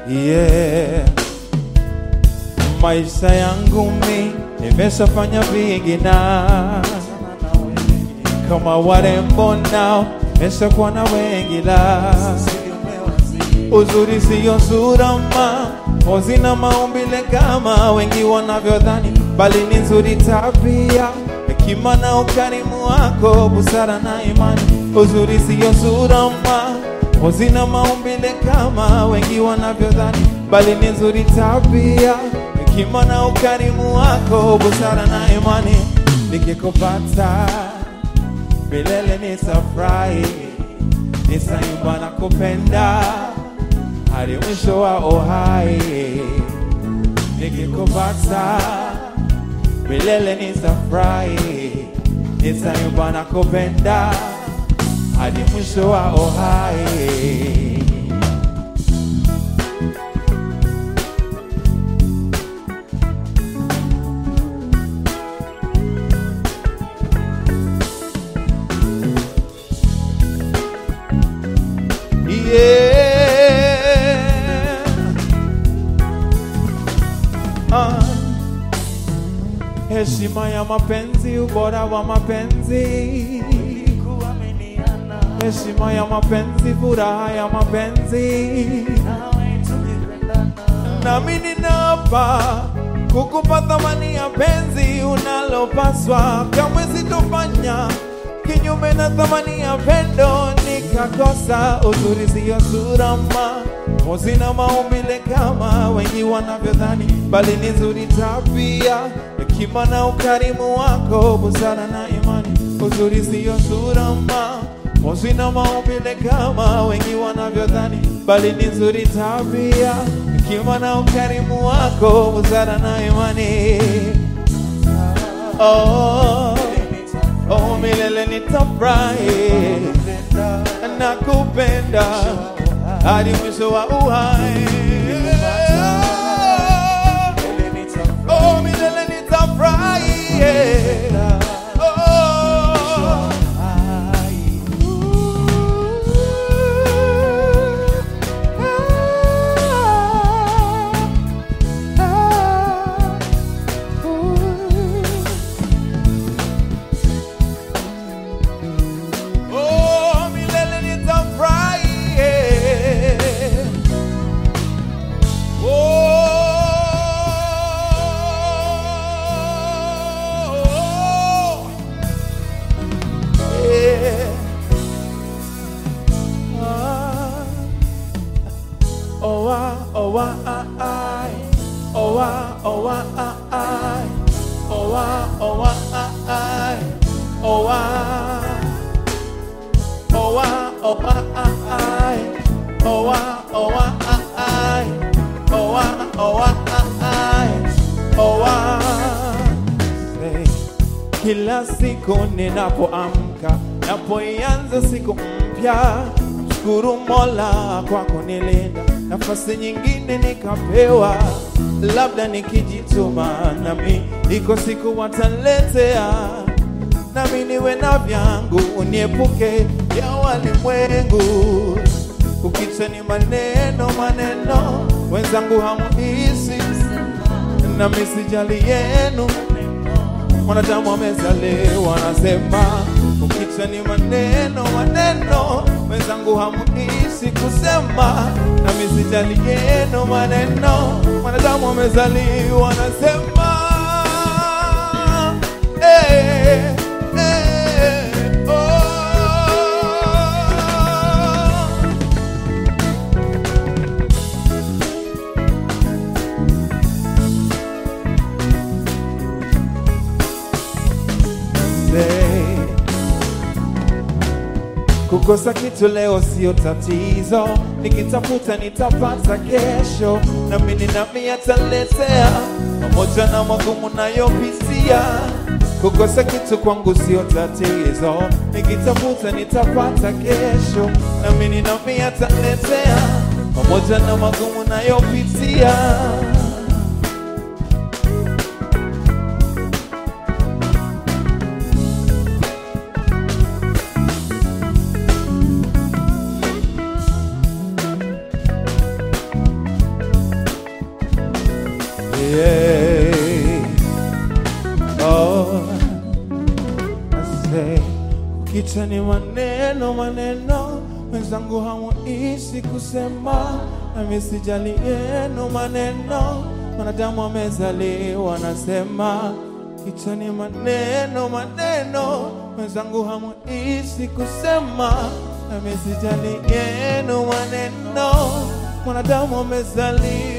yeah. Maisha yangu mi nimeshafanya vingi na kama warembo nao nimeshakuwa na wengi la uzuri siyo sura maozina maumbile kama wengi wanavyodhani, bali ni nzuri tabia, hekima na ukarimu wako, busara na imani. Uzuri siyo sura maozina maumbile kama wengi wanavyodhani, bali ni nzuri tabia, hekima na ukarimu wako, busara na imani. Nikikupata milele nitafurahi, nitaimba na kupenda hadi mwisho wa uhai. Nikikupata milele nitafurahi, nitaimba na kupenda hadi mwisho wa uhai. Yeah. Ah. Heshima ya mapenzi, ubora wa mapenzi, heshima ya mapenzi, furaha ya mapenzi, nami ninapa kukupa thamani ya penzi unalopaswa, kamwe sitofanya kinyume na thamani ya pendo nikakosa. Uzuri siyo sura ma mozina maumbile kama wengi wanavyodhani, bali ni nzuri tabia, hekima na ukarimu wako, busara na imani. Uzuri siyo sura ma mozina maumbile kama wengi wanavyodhani, bali ni nzuri tabia, hekima na ukarimu wako, busara na imani. Oh, oh, milele nitafurahi na kupenda hadi mwisho wa uhai. Oh, milele nitafurahi. Oh. Oh, milele nitafurahi. Oh, yeah. Ah. Oh, ah, oh, ah, ah, ah. Oh, ah, oh, ah, ah, ah. Oh, ah, oh, ah, ah, ah. Oh, ah. Oh ah, oh ah, ah, ah. Oh ah, oh ah, ah, ah. Oh ah, oh ah, ah, ah. Oh ah. Say, Kila siku ninapoamka, napoianza siku mpya, mshukuru Mola kwa kunilinda, nafasi nyingine nikapewa, labda nikijituma nami iko siku wataletea nami niwe na vyangu, uniepuke ya walimwengu. Kukicha ni maneno maneno, wenzangu hamuhisi, nami sijali yenu. Mwanadamu amezaliwa anasema, kukicha ni maneno maneno, wenzangu hamuhisi kusema, nami sijali yenu maneno. Mwanadamu amezaliwa anasema, eh, eh, oh. Say, Kukosa kitu leo sio tatizo, nikitafuta nitapata kesho, nami nami ataletea pamoja na magumu nayopitia. Kukosa kitu kwangu sio tatizo, nikitafuta nitapata kesho, nami nami ataletea pamoja na magumu nayopitia. say, oh, I say, kichwa ni maneno maneno, wenzangu hamuishi kusema, nami sijali yenu maneno, wanadamu wamezaliwa nasema, kichwa ni maneno maneno, wenzangu hamuishi kusema, nami sijali yenu maneno, wanadamu wamezaliwa